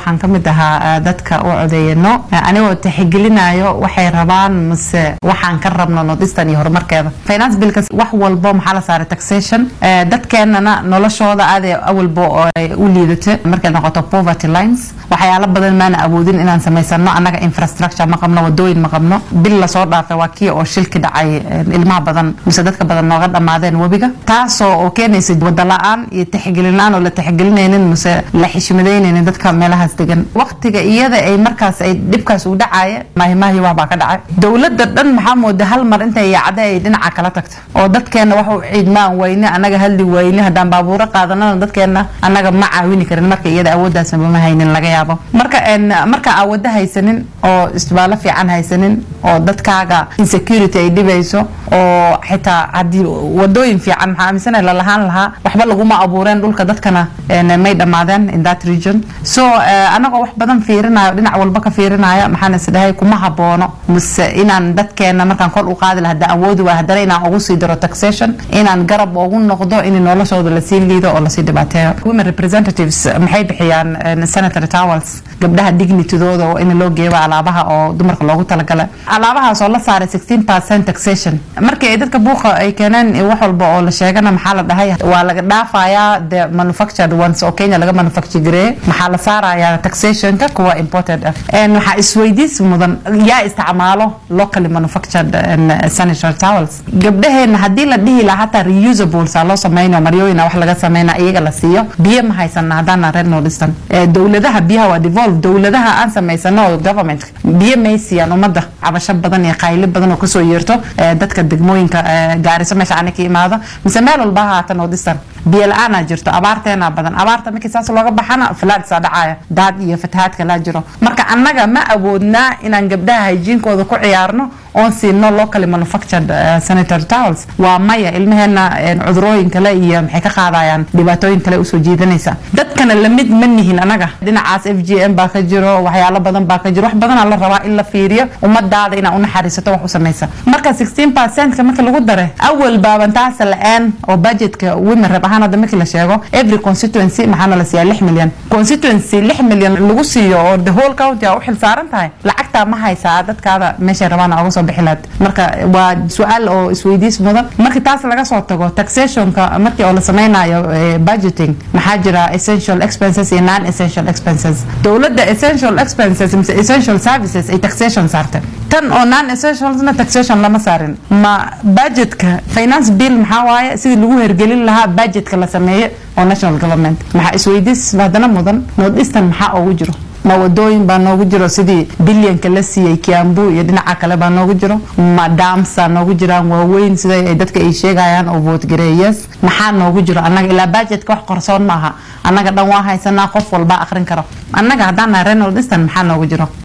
waxaan ka mid ahaa dadka u codeeyano anigoo tixgelinayo waxay rabaan mase waxaan ka rabno nordistan iyo horumarkeeda finance billkas wax walbo maxaa la saaray taxation dadkeenana noloshooda aada awalbo ay u liidata markay noqoto poverty lines waxyaalo badan maana awoodin inaan samaysano annaga infrastructure ma qabno wadooyin ma qabno bil lasoo dhaafay waa kii oo shilki dhacay ilmaha badan mise dadka badan nooga dhammaadeen webiga taasoo oo keenaysa wada la-aan iyo tixgelin-aan oo la tixgelinaynin mise la xishmadaynaynin dadka meelahaas degan waqtiga iyada ay markaas ay dhibkaas u dhacaya maahimaahi wax baa ka dhacay dowladda dhan maxaa mooda hal mar intay yaacda ay dhinaca kala tagto oo dadkeena wax u ciidmaan weyne annaga hadli weyne haddaan baabuuro qaadanana dadkeena annaga ma caawini karin marka iyada awooddaasna ma haynin laga yaabo marka marka aawado haysanin oo isbaallo fiican haysanin oo dadkaaga insecurity ay dhibayso oo xitaa haddii wadooyin fiican maxaa aaminsana lalahaan lahaa waxba laguma abuureen dhulka dadkana may dhammaadeen in that region so anagoo wax badan fiirinayo dhinac walba ka fiirinaya maxaan isdhahay kuma haboono mise inaan dadkeena markaan kor u qaadi laha haddaan awoodi waay haddana inaan ugu sii diro taxation inaan garab ugu noqdo in noloshooda lasii liido oo lasii dhibaateeyo women representatives maxay bixiyaan senator towels gabdhaha dignitydooda oo in loo geeyo alaabaha oo dumarka loogu talagala alaabahaas oo la saaray sixteen percent taxation markii ay dadka buuqa ay keeneen wax walba oo la sheegana maxaa la dhahay waa laga dhaafayaa the manufactured ones oo kenya laga manufacture gareeye maxaa la saarayaa taxationka kuwa imported ah waxaa isweydiis mudan yaa isticmaalo locally manufactured sanitary towels gabdhaheena haddii la dhihi lahaa hataa reusables aa loo sameynayo maryooyina wax laga sameyna iyaga la siiyo biyo ma haysana haddaana reer nordistan dowladaha biyaha waa devolve dowladaha aan samaysano oo government biyo may siiyaan ummadda cabasho badan iyo qayli badan oo kasoo yeerto dadka degmooyinka gaariso meesha ani ka imaado mise meel walba ha haata nordistan biyo la-aanaa jirto abaarteena badan abaarta markii saas looga baxana falaadsaa dhacaya daad iyo fatahaadka laa jiro marka annaga ma awoodnaa inaan gabdhaha hayjiinkooda ku ciyaarno oon siino locally manufactured sanitary towels waa maya ilmaheena cudurooyin kale iyo maxay ka qaadayaan dhibaatooyin kale usoo jiidanaysa dadkana lamid ma nihin anaga dhinacaas f g m baa ka jiro waxyaalo badan baa ka jiro wax badanaa la rabaa in la fiiriyo ummadaada inaa unaxariisato wax u samaysa marka sixteen percentka marka lagu dare awal baaban taasa la-aan oo budgetka women rab ahaan hadda markii la sheego every constituency maxaana la siiyaa lix milyan constituency lix milyan lagu siiyo oo the whole county aa u xil saaran tahay lacagtaa ma haysaa dadkaada meeshay rabaan uga soo bixi lahayd marka waa su-aal oo isweydiis mudan markii taas laga soo tago taxationka markii oo la sameynayo budgeting maxaa jira essential expenses iyo non essential expenses dowladda essential expenses mise essential services ay taxation saartay tan oo non essentialsna taxation lama saarin ma budgetka finance bill maxaa waaye sidii lagu hergelin lahaa budgetka la sameeye oo national government maxaa isweydiis haddana mudan nordistan maxaa ugu jiro ma wadooyin baa noogu jiro sidii bilyanka la siiyey kiambu iyo dhinaca kale baa noogu jiro ma daamsa noogu jiraan waaweyn sida ay dadka ay sheegayaan oo vootgareeyas maxaa noogu jiro annaga ilaa budgetka wax qorsoon ma aha annaga dhan waa haysanaa qof walba akhrin karo annaga haddaan nahay renaldistan maxaa noogu jiro